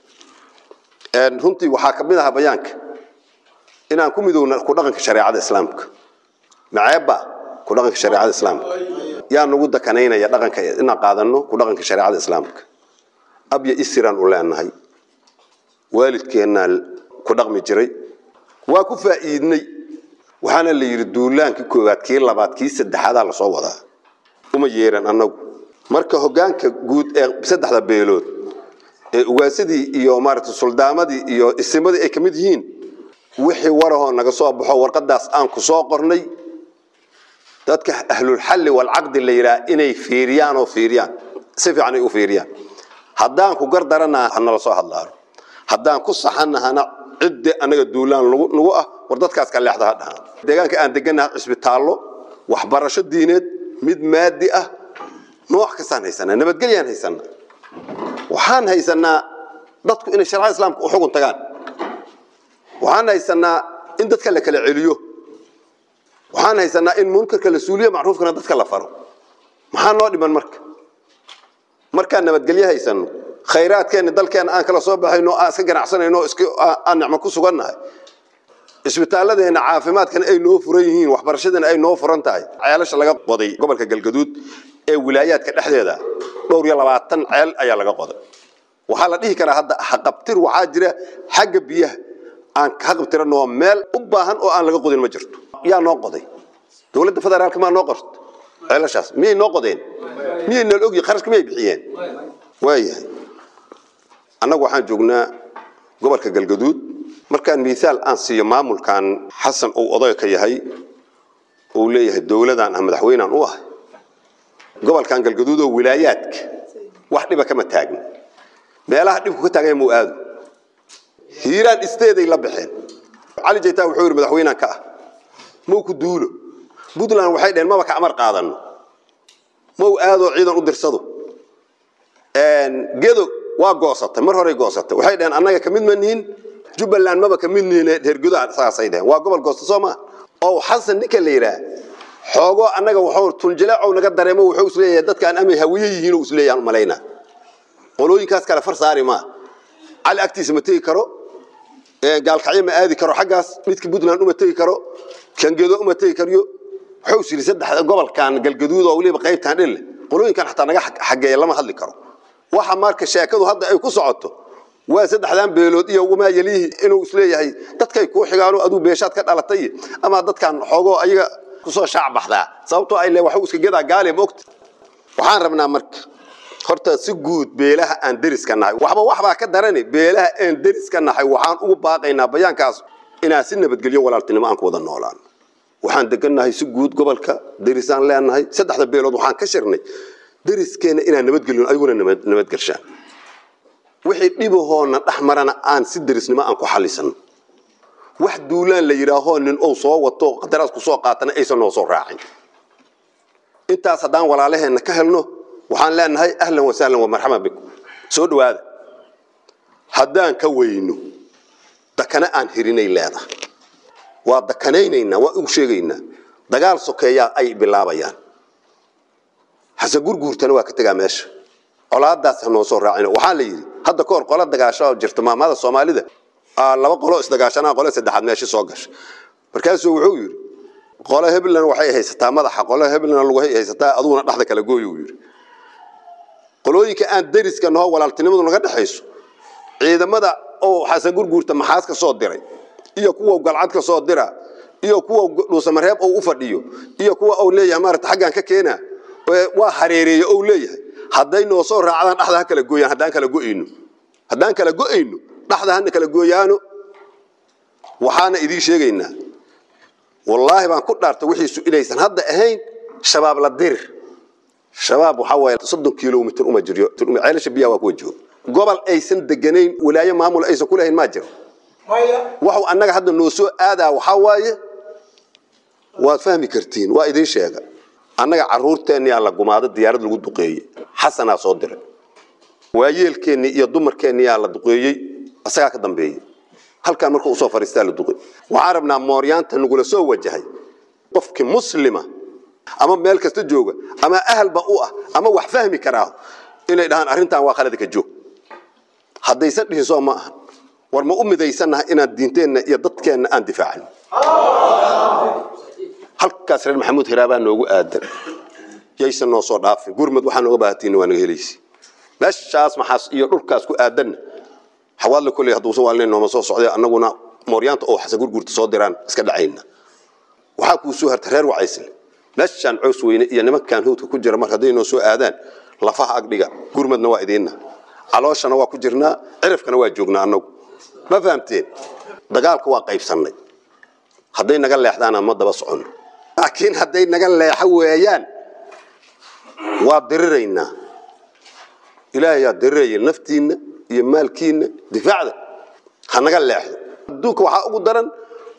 runtii waxaa ka mid ahaa bayaanka inaan ku midowna ku dhaqanka shareecada islaamka maceebba ku dhaqanka shareecada islaamka yaa nagu dakanaynaya dhaqanka inaan qaadano ku dhaqanka shareecada islaamka abya isiraan u leenahay waalidkeennaa ku dhaqmi jiray waa ku faa'iidnay waxaana la yidhi duulaankii koowaad kii labaad kii saddexaadaa lasoo wadaa uma yeeran annagu marka hoggaanka guud ee saddexda beelood ee ugaasadii iyo maaragtay suldaamadii iyo isimadii ay ka mid yihiin wixii warahoo naga soo baxo warqadaas aan ku soo qornay dadka ahlulxalli walcaqdi la yidhaha inay fiiriyaan oo fiiriyaan si fiican ay u fiiriyaan haddaan ku gardarana hanala soo hadlaano haddaan ku saxanahana ciddi annaga duulaan nagu ah war dadkaas ka leexda ha dhahaan deegaanka aan degannaha cisbitaallo waxbarasho diineed mid maadi ah nooc kastaan haysanaa nabadgelyaan haysanaa waxaan haysanaa dadku inay sharcada islaamka u xugun tagaan waxaan haysanaa in dadka la kala celiyo waxaan haysanaa in munkarka la suuliyo macruufkana dadka la faro maxaa noo dhiman marka markaan nabadgelyo haysano khayraadkeenna dalkeenna aan kala soo baxayno aan iska ganacsanayno aan nicmo ku sugannahay isbitaaladeenna caafimaadkana ay noo furan yihiin waxbarashadana ay noo furan tahay ceelasha laga qoday gobolka galgaduud ee wilaayaadka dhexdeeda dhowr iyo labaatan ceel ayaa laga qoday waxaa la dhihi karaa hadda haqabtir waxaa jira xagga biyaha aan ka haqabtiranoo meel u baahan oo aan laga qodin ma jirto yaa noo qoday dowladda federaalka maa noo qorto ceelashaas miyay noo qodeen miyay nool ogyihin kharashka miyay bixiyeen waayahay annagu waxaan joognaa gobolka galgaduud markaan miisaal aan siiyo maamulkan xasan uu oday ka yahay uu leeyahay dowladaan ah madaxweynaan u ahay gobolkan galgaduud oo wilaayaadka wax dhiba kama taagin meelaha dhibku ka taaganya muu aado hiiraan isteeday la baxeen cali jaytaa wuxuu yidhi madaxweynaan ka ah mau ku duulo puntland waxay dheheen maba ka amar qaadano mau aadoo ciidan u dirsado gedo waa goosatay mar horey goosatay waxay dheheen annaga kamid ma nihin jubbaland maba kamid nihin reergedo saasay dheheen waa gobol goosta soo maa oo xasan ninka la yidhaah xoogo annaga wuxuu tunjileecow naga dareemo wuxuu isleeyahay dadkaan amay hawiye yihiin oo isleeyahan malaynaa qolooyinkaas kale far saari maa cali agtiisa ma tegi karo gaalkacyo ma aadi karo xaggaas midka puntland uma tegi karo kangedo uma tegi kariyo wuxuu is yidhi saddex gobolkan galgaduud oo weliba qaybtan dhille qolooyinkan xataa naga xageeya lama hadli karo waxa marka sheekadu hadda ay ku socoto waa saddexdan beelood iyo wamaa yelihi inuu isleeyahay dadkay kuu xigaano aduu beeshaad ka dhalatay ama dadkan xoogoo ayaga kusoo shaac baxdaa sababtoo ay le waxu iska gedaa gaale ma ogta waxaan rabnaa marka horta si guud beelaha aan deriska nahay waxba waxbaa ka darani beelaha aan deriska nahay waxaan ugu baaqaynaa bayaankaas inaan si nabadgelyo walaaltinimo aan ku wada noolaan waxaan degannahay si guud gobolka derisaan leenahay saddexda beelood waxaan ka shirnay deriskeenna inaan nabadgelino ayaguna nabadgelshaan wixii dhibahoona dhex marana aan si derisnimo aan ku xallisano wax duulaan la yidhaahoo nin ou soo wato qadaraas ku soo qaatana aysan noo soo raacin intaas haddaan walaalaheenna ka helno waxaan leenahay ahlan wasahlan wamarxaban bikum soo dhowaada haddaan ka weyno dakana aan hirinay leedahay waa dakanaynaynaa waa ugu sheegaynaa dagaal sokeeyaa ay bilaabayaan xasan gurguurtana waa ka tegaa meesha colaadaas ha noo soo raacino waxaa la yidhi hadda kahor qola dagaasho jirta maamada soomaalida laba qolo isdagaashanaa qole saddexaad meesha soo gasha markaasuu wuxuu yidhi qole heblan waxay haysataa madaxa qole heblan lagu haysataa aduguna dhexda kala gooyo yidhi qolooyinka aan deriska naho walaaltinimadu naga dhexayso ciidamada oo xasan gurguurta maxaas ka soo diray iyo kuwa galcad ka soo dira iyo kuwa dhuusamareeb ou u fadhiyo iyo kuwa ou leeyahay maarata xaggaan ka keena waa hareereeye ou leeyahay hadday noo soo raacdaan dhexda ha kala gooyaan haddaan kala go'ayno haddaan kala go'ayno dhexda hana kala gooyaano waxaana idiin sheegaynaa wallaahi baan ku dhaarta wixiisu inaysan hadda ahayn shabaab la dirir shabaab waxaa waaye soddon kilomitr uma jiryo ceelasha biyaha waa kuwa jooga gobol aysan deganayn walaayo maamul aysan ku lahayn maa jiro waxu annaga hadda noo soo aadaa waxaa waaye waad fahmi kartiin waa idiin sheega annaga caruurteenniyaa la gumaado diyaarad lagu duqeeyey xasanaa soo diray waayeelkeennii iyo dumarkeenniyaa la duqeeyey isagaa ka dambeeyey halkaan markuu usoo fariistaa la duqey waxaan rabnaa mooryaanta nagula soo wajahay qofkii muslima ama meel kasta jooga ama ahalba u ah ama wax fahmi karaa inay dhahaan arrintan waa khalada ka joog haddaysan dhihin soo ma ahan war ma u midaysannaha inaan diinteenna iyo dadkeenna aan difaacno halkaas reer maxamuud hiraabaa noogu aadan yaysan noo soo dhaafin gurmad waxaa nooga baahatiin waa naga helaysi meeshaas maxaas iyo dhulkaas ku aadanna xawaadle kolley hadduusan waalinayn nooma soo socday annaguna mooryaanta oo xasan gurgurta soo diraan iska dhacayna waxaa kuu soo harta reer wacaysle meeshaan cows weyne iyo nimankan hawdka ku jira mar hadday noo soo aadaan lafaha agdhiga gurmadna waa idiinna calooshana waa ku jirnaa cirifkana waa joognaa annagu ma fahamteen dagaalka waa qaybsannay hadday naga leexdaana ma daba soconno laakiin hadday naga leexo weeyaan waa diriraynaa ilaahayaa diriraya naftiinna iyo maalkiinna difaacda ha naga leexdo adduunka waxaa ugu daran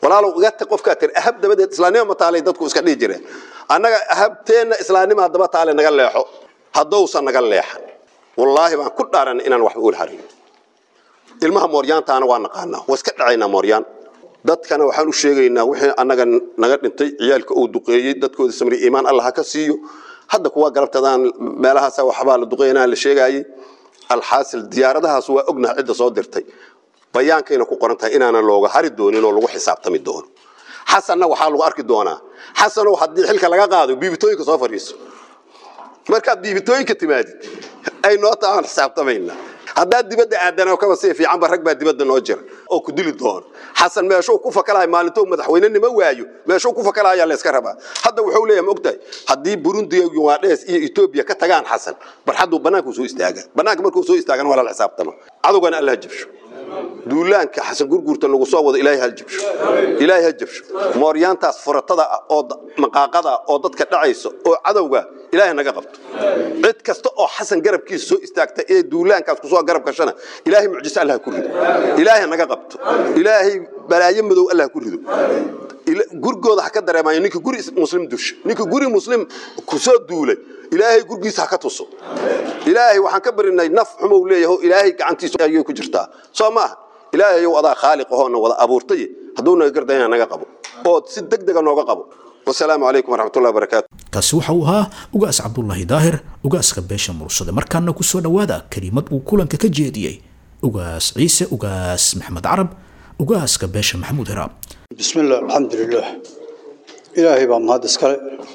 walaalow iga tag qofkaa tiri ahab dabadeed islaamnimo ma taalay dadku iska dhihi jireen annaga ahabteenna islaamnimo haddaba taale naga leexo haddousan naga leexan wallaahi baan ku dhaaranay inaan waxba uul harin ilmaha mooryaantaana waa naqaanaa waa iska dhacaynaa mooryaan dadkana waxaan u sheegaynaa wixii annaga naga dhintay ciyaalka uu duqeeyey dadkooda samri iimaan allah ha ka siiyo hadda kuwa galabtadaan meelahaasa waxbaa la duqeynaa la sheegaayey alxaasil diyaaradahaas waa ognaha cidda soo dirtay bayaankayna ku qoran tahay inaanan looga hari doonin oo lagu xisaabtami doono xasanna waxaa lagu arki doonaa xasanow haddii xilka laga qaado biibitooyinka soo fadhiiso markaad biibitooyinka timaadid ay noo taaan xisaabtamayna haddaad dibadda aadana kaba sii fiicanba rag baa dibadda noo jira oo ku dili doono xasan meeshuu ku fakalahay maalintou madaxweynenimo waayo meeshuu ku fakalahayaa layska rabaa hadda wuxuu leeyahay ma ogtahay haddii burundi yugaadhees iyo etoobiya ka tagaan xasan barxadduu bannaanku soo istaaga bannaanka markuu soo istaagana waa lala xisaabtama cadowgana allah jabsho duulaanka xasan gurguurta lagu soo wado ilaahay hal jabsho ilaahay ha jabsho mooryaantaas furatada ah oo maqaaqada ah oo dadka dhacaysa oo cadowga ilaahay naga qabto cid kasta oo xasan garabkiisa soo istaagta ee duulaankaas kusoo garab gashana ilaahay mucjiso allah ku rido ilaahay naga qabto ilaahay balaayo madow allah ku rido gurigooda ha ka dareemayo ninka guri muslim dusha ninka guri muslim kusoo duulay ilaahay gurgiisa ha ka tuso ilaahay waxaan ka barinay naf xumow leeyaho ilaahay gacantiisa ayay ku jirtaa soo maaha ilaahayow adaa khaaliq ahoona wada abuurtay hadduu naga gardayna naga qabo oo si deg dega nooga qabo wasalaamu calaykum waraxmatullahi wabarakaatu kaasi waxa uu ahaa ugaas cabdulaahi daahir ugaaska beesha mursade markaana ku soo dhowaada kelimad uu kulanka ka jeediyey ugaas ciise ugaas maxamed carab ugaaska beesha maxamuud hiraab بسم الله الحمد لله إلهي بaa mahad iskale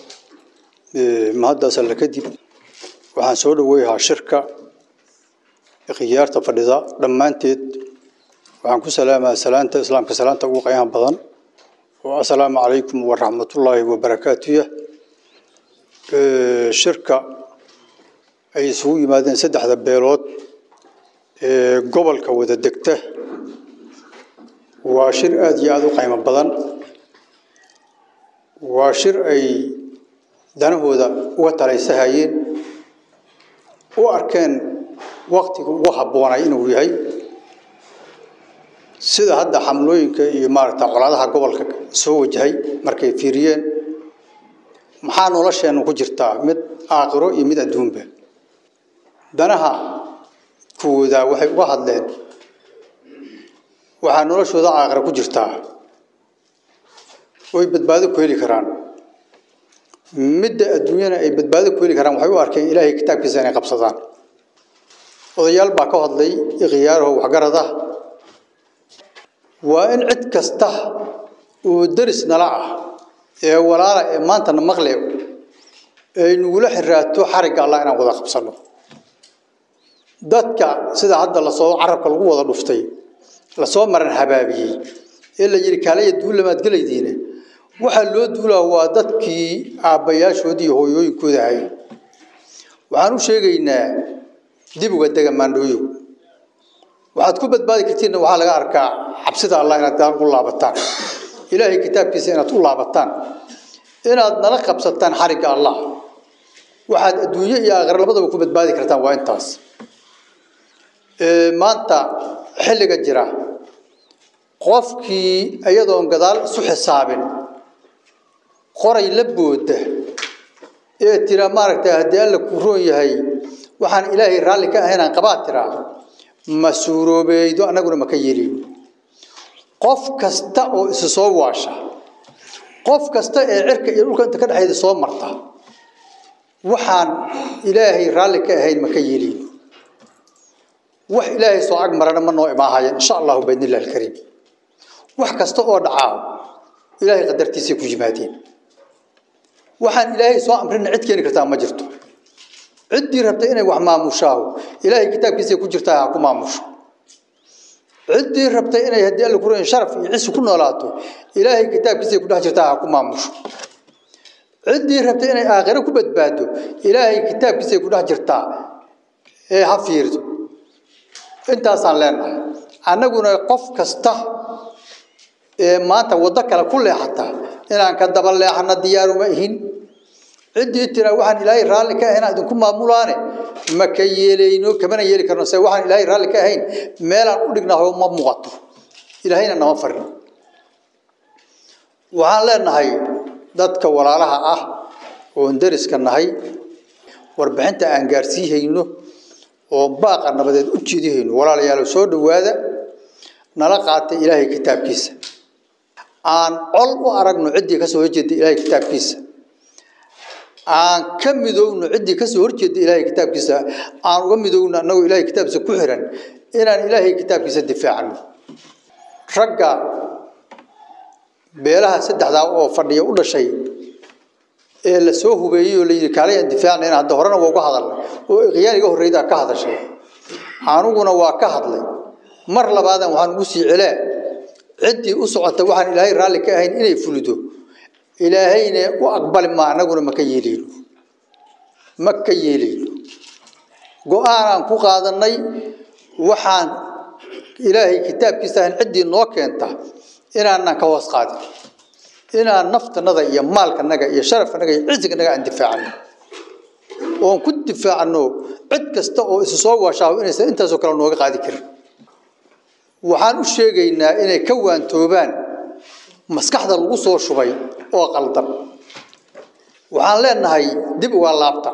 mahaddaas alle kadib waxaan soo dhoweeyahaa shirka khiyaarta fadhida dhammaanteed waxaan ku salaamayaa salaanta islaamka salaanta ugu qiimaha badan oo assalaamu calaykum waraxmatullaahi wabarakaatuh shirka ay isugu yimaadeen saddexda beelood ee gobolka wada degta waa shir aada iyo aada u qiimo badan waa shir ay danahooda uga talaysahayeen u arkeen waktiga ugu habboonay inuu yahay sida hadda xamlooyinka iyo maaragta colaadaha gobolka soo wajahay markay fiiriyeen maxaa nolosheennu ku jirtaa mid aakhiro iyo mid adduunba danaha kuwooda waxay uga hadleen waxaa noloshooda aakhira ku jirtaa oy badbaado ku heli karaan midda adduunyana ay badbaado ku heli karaan waxay u arkeen ilaahay kitaabkiisa inay qabsadaan odayaal baa ka hadlay ikhyaaraho waxgarad ah waa in cid kasta oo deris nala ah ee walaala ee maantana maqle ay nugula xiraato xarigga allah inaan wada qabsanno dadka sida hadda lasoo carabka lagu wada dhuftay lasoo maran habaabiyey ee la yidhi kaalaya duullamaad gelaydiine waxaa loo duulaa waa dadkii aabbayaashoodii iyo hooyooyinkooda ahay waxaan u sheegaynaa dib uga dega maandhooyo waxaad ku badbaadi kartiinna waxaa laga arkaa cabsida allah inaad daal u laabataan ilaahay kitaabkiisa inaad u laabataan inaad nala qabsataan xarigga allah waxaad adduunyo iyo aakhira labadaba ku badbaadi kartaan waa intaas maanta xilliga jira qofkii iyadoon gadaal isu xisaabin qoray la booda ee tira maaragtay haddii alla ku roon yahay waxaan ilaahay raalli ka ahaynaan qabaa tiraa ma suuroobeeydo annaguna ma ka yeelin qof kasta oo isu soo waasha qof kasta ee cirka iyo dhulka inta ka dhexeeda soo marta waxaan ilaahay raalli ka ahayn ma ka yeelin wax ilaahay soo ag marana ma noo imaahaya insha allahu biidnillahi alkariim wax kasta oo dhacaa ilaahay qadartiisay ku yimaadeen waxaan ilaahay soo amrina cid keeni kartaa ma jirto ciddii rabtay inay wax maamushaaho ilaahay kitaabkiisay ku jirtaa ha ku maamusho ciddii rabtay inay haddii alla ku roon sharaf iyo cisi ku noolaato ilaahay kitaabkiisay ku dhex jirtaa ha ku maamusho ciddii rabtay inay aakhiro ku badbaado ilaahay kitaabkiisay ku dhex jirtaa ee ha fiirto intaasaan leenahay annaguna qof kasta ee maanta waddo kale ku leexata inaan ka daba leexana diyaaruma ihin ciddii tira waxaan ilaahay raalli ka ahayn idinku maamulaane ma ka yeelayno kamana yeeli karno se waxaan ilaahay raalli ka ahayn meelaan u dhignaho ma muuqato ilaahayna nama farin waxaan leenahay dadka walaalaha ah oon deriska nahay warbixinta aan gaarsiihayno oo baaqa nabadeed u jeedihayno walaalayaal soo dhowaada nala qaatay ilaahay kitaabkiisa aan col u aragno ciddii kasoo horjeeda ilaahay kitaabkiisa aan ka midowno ciddii kasoo horjeeda ilaahay kitaabkiisa aan uga midowno annagoo ilaahay kitaabkiisa ku xiran inaan ilaahay kitaabkiisa difaacno ragga beelaha saddexdaa oo fadhiya u dhashay ee la soo hubeeyey oo la yidhi kaalay aan difaacnayn hadda horena waa uga hadalnay oo ikhyaar iga horreydaa ka hadashay aniguna waa ka hadlay mar labaadan waxaan ugu sii celee ciddii u socota waxaan ilaahay raalli ka ahayn inay fulido ilaahayna u aqbali maa annaguna ma ka yeelayno ma ka yeelayno go-aanaan ku qaadanay waxaan ilaahay kitaabkiisa ahayn ciddii noo keenta inaanan ka hoos qaadin inaan naftanada iyo maalkanaga iyo sharafkanaga iyo cisiganaga aan difaacano oon ku difaacno cid kasta oo isu soo waashaaho inaysan intaasoo kale nooga qaadi karin waxaan u sheegaynaa inay ka waantoobaan maskaxda lagu soo shubay oo qaldan waxaan leenahay dib uga laabta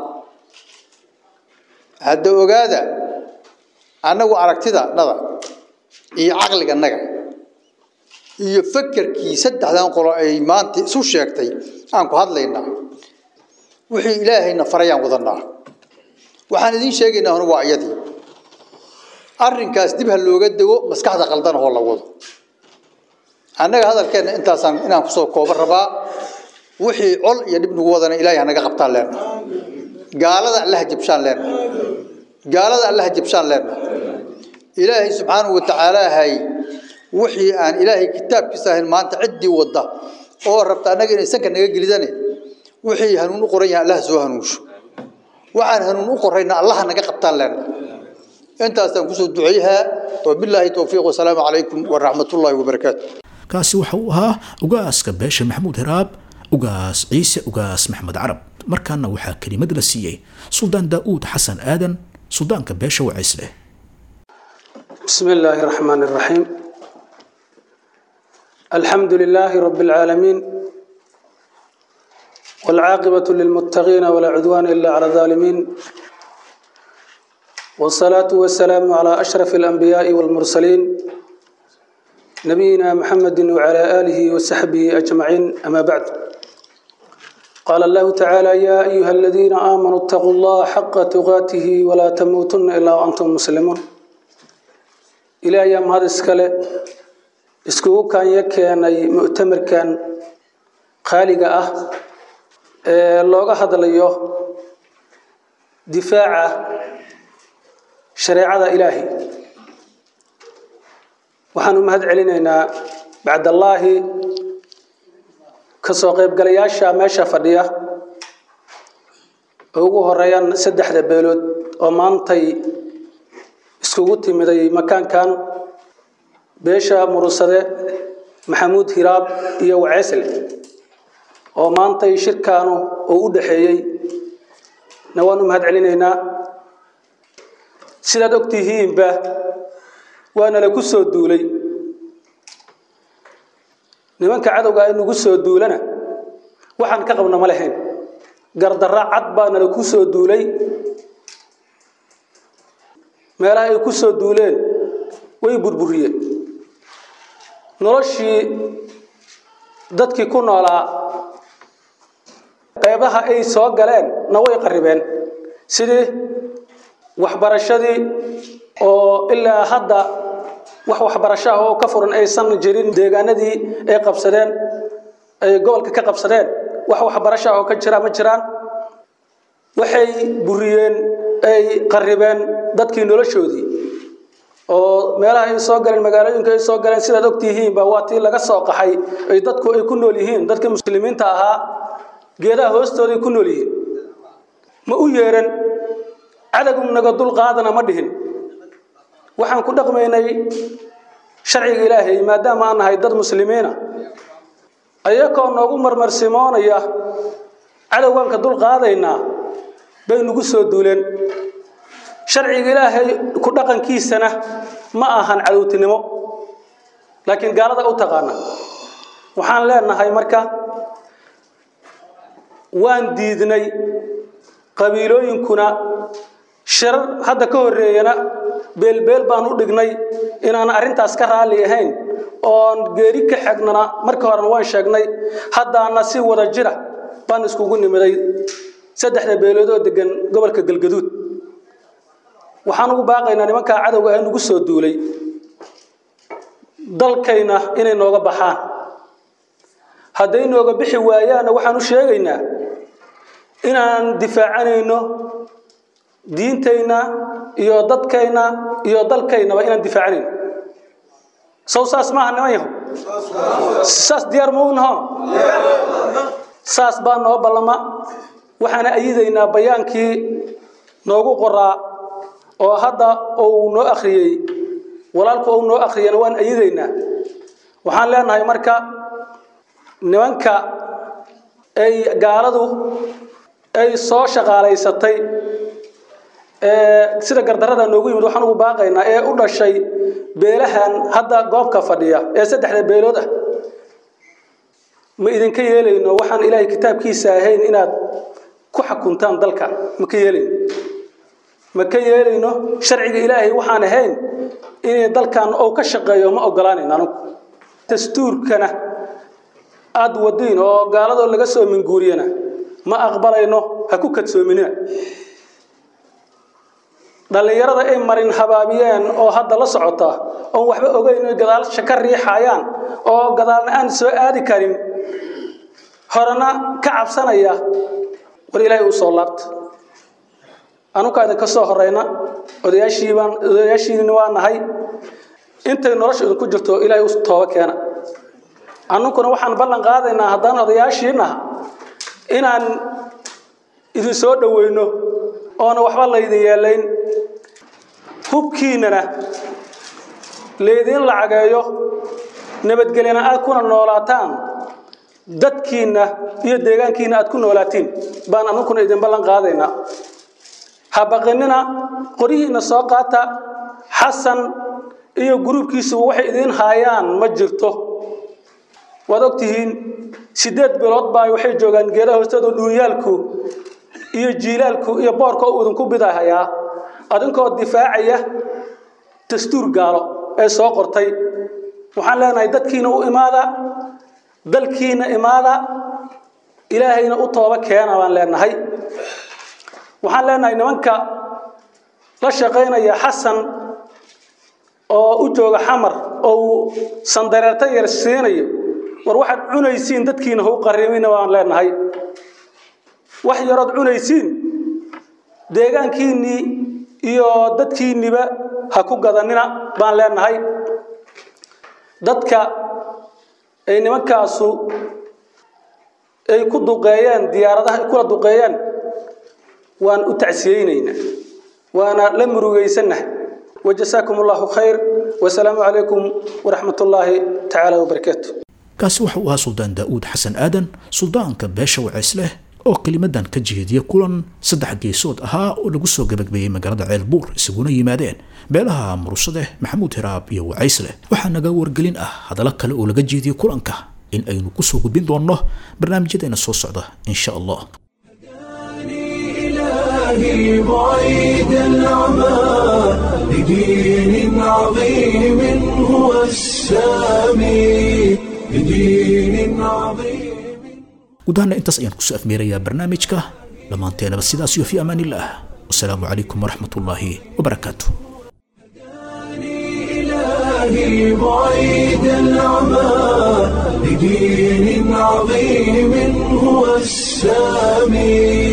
hadda ogaada annagu aragtida nada iyo caqliganaga iyo fakerkii saddexdan qolo ay maanta isu sheegtay aan ku hadlaynaa wixii ilaahayna farayaan wadanaa waxaan idiin sheegaynaa huna waa iyadii arrinkaas dib ha looga dego maskaxda qaldan oo la wado annaga hadalkeenna intaasaan inaan kusoo kooban rabaa wixii col iyo dhib nagu wadana ilaahay hanaga qabtaan leenna gaalada allaha jabshaan leenna gaalada allaha jabshaan leenna ilaahay subxaanahu watacaala hay wixii aan ilaahay kitaabkiisa ahayn maanta ciddii wadda oo rabta annaga inay sanka naga gelidane wixii hanuun u qoran yahay allaha soo hanuunsho waxaan hanuun u qorayna allaha naga qabtaan leenna intaasaan kusoo duceeyahaa wabilaahi towfiiq wasalaamu calaykum waraxmatullaahi wabarakaatu kaasi waxa uu ahaa ugaaska beesha maxamuud hiraab ugaas ciise ugaas maxmed carab markaana waxaa kelimad la siiyey suldaan daa'uud xasan aadan suldaanka beesha wacays leh بسم الله الرحمن الرحيم الحمد لله رب العالمين والعاقبة للمتقين ولا عدوان إلا على الظالمين والصلاة والسلام على أشرف الأنبياء والمرسلين نبينا محمد وعلى آله وصحبه أجمعين أما بعد قال الله تعالى يا أيها الذين آمنوا اتقوا الله حق تقاته ولا تموتن إلا وأنتم مسلمون إلى أيام هذا السكالة iskugu kaanya keenay mu'tamarkan qaaliga ah ee looga hadlayo difaaca shareecada ilaahi waxaan u mahad celinaynaa bacdallaahi kasoo qaybgalayaasha meesha fadhiya oo ugu horeeyaan saddexda beelood oo maantay iskugu timiday makaankan beesha murusade maxamuud hiraab iyo waceesle oo maantay shirkaanu uu u dhaxeeyey na waan u mahad celinaynaa sidaad og tihiinba waana la ku soo duulay nimanka cadowga inugu soo duulana waxaan ka qabna ma lahayn gardarra cad baana la ku soo duulay meelaha ay ku soo duuleen way burburiyeen noloshii dadkii ku noolaa qeybaha ay soo galeen na way qaribeen sidii waxbarashadii oo ilaa hadda wax waxbarasho ah oo ka furan aysan jirin deegaanadii ay qabsadeen ay gobolka ka qabsadeen wax waxbarasho ah oo ka jira ma jiraan waxay buriyeen ay qaribeen dadkii noloshoodii oo meelaha ay soo galeen magaalooyinka ay soo galeen sidaad ogtihiinba waa tii laga soo qaxay ay dadku ay ku nool yihiin dadkii muslimiinta ahaa geedaha hoostooday ku nool yihiin ma u yeeran cadagum naga dul qaadana ma dhihin waxaan ku dhaqmaynay sharciga ilaahay maadaama aan nahay dad muslimiina ayakoo noogu marmarsimoonaya cadowganka dul qaadaynaa bay nagu soo duuleen sharciga ilaahay ku dhaqankiisana ma ahan cadowtinimo laakiin gaalada u taqaana waxaan leenahay marka waan diidnay qabiilooyinkuna shirar hadda ka horreeyana beelbeel baan u dhignay inaan arrintaas ka raalli ahayn oon geeri ka xegnana markii horena waan sheegnay haddaana si wada jira baan iskugu nimiday saddexda beelood oo degan gobolka galgaduud waxaan ugu baaqaynaa nimankaa cadowga ee nagu soo duulay dalkayna inay nooga baxaan hadday nooga bixi waayaanna waxaan u sheegaynaa inaan difaacanayno diintayna iyo dadkayna iyo dalkaynaba inaan difaacanayno sow saas maaha niman yaho saas diyaar ma u naho saas baa noo ballama waxaana ayidaynaa bayaankii noogu qoraa oo hadda uu noo akhriyey walaalku uu noo akhriyana waan ayidaynaa waxaan leenahay marka nimanka ay gaaladu ay soo shaqaalaysatay sida gardarada noogu yimid waxaan ugu baaqaynaa ee u dhashay beelahan hadda goobka fadhiya ee saddexda beelood ah ma idinka yeelayno waxaan ilaahay kitaabkiisa ahayn inaad ku xukuntaan dalka ma ka yeelayno ma ka yeelayno sharciga ilaahay waxaan ahayn inay dalkan uu ka shaqeeyo ma ogolaanayno anugu dastuurkana aada wadiin oo gaaladoo laga soo minguuriyana ma aqbalayno ha ku kadsoominina dhallinyarada ay marin habaabiyeen oo hadda la socota oon waxba ogeyn oy gadaalsha ka riixayaan oo gadaalna aan soo aadi karin horena ka cabsanaya war ilaahay u soo laabta anukaa idinka soo horeyna odayaashiibaan odayaashiina waa nahay intay nolosha idinku jirto ilaahay u tooba keena annukuna waxaan ballan qaadaynaa haddaan odayaashiinaha inaan idin soo dhoweyno oona waxba laydin yeelayn hubkiinana laydin lacageeyo nabadgelyana aad kuna noolaataan dadkiinna iyo deegaankiinna aad ku noolaatiin baan annukuna idin ballan qaadaynaa ha baqinina qoryihiinna soo qaata xasan iyo gruubkiisuba waxay idiin haayaan ma jirto waad ogtihiin sideed bilood baa waxay joogaan geedaha hoosteeda dhuunyaalku iyo jiilaalku iyo boorka uu idinku bidahayaa adinkoo difaacaya dastuur gaalo ee soo qortay waxaan leenahay dadkiina u imaada dalkiina imaada ilaahayna u tooba keena baan leenahay waxaan leenahay nimanka la shaqaynaya xasan oo u jooga xamar oo uu sandareerta yar siinayo war waxaad cunaysiin dadkiina hau qarimina baan leenahay wax yarood cunaysiin deegaankiinnii iyo dadkiinniba ha ku gadanina baan leenahay dadka ay nimankaasu ay ku duqeeyeen diyaaradaha ay kula duqeeyeen waan u tacsiyeynaynaa waana la murugaysannahay wajasaakum allahu khayr wasalaamu calaykum waraxmat ullaahi tacaala wabarakaatu kaasi waxa uu ahaa suldaan daa'uud xasan aadan suldaanka beesha waceysleh oo kelimadan ka jeediya kulan saddex geesood ahaa oo lagu soo gabagbeeyey magaalada ceelbuur isaguna yimaadeen beelaha mursadeh maxamuud hiraab iyo wacaysleh waxaa naga wargelin ah hadallo kale oo laga jeediya kulanka in aynu kusoo gudbin doonno barnaamijyadeena soo socda insha allah إلهي بعيد العمى لدين عظيم هو السامي لدين عظيم gudahanna intaas ayaan kusoo afmeerayaa barnaamijka dhammaanteenaba sidaas iyo fi amaan illah wasalaamu calaykum waraxmat ullaahi wabarakaatu إلهي بعيد العمى لدين عظيم هو السامي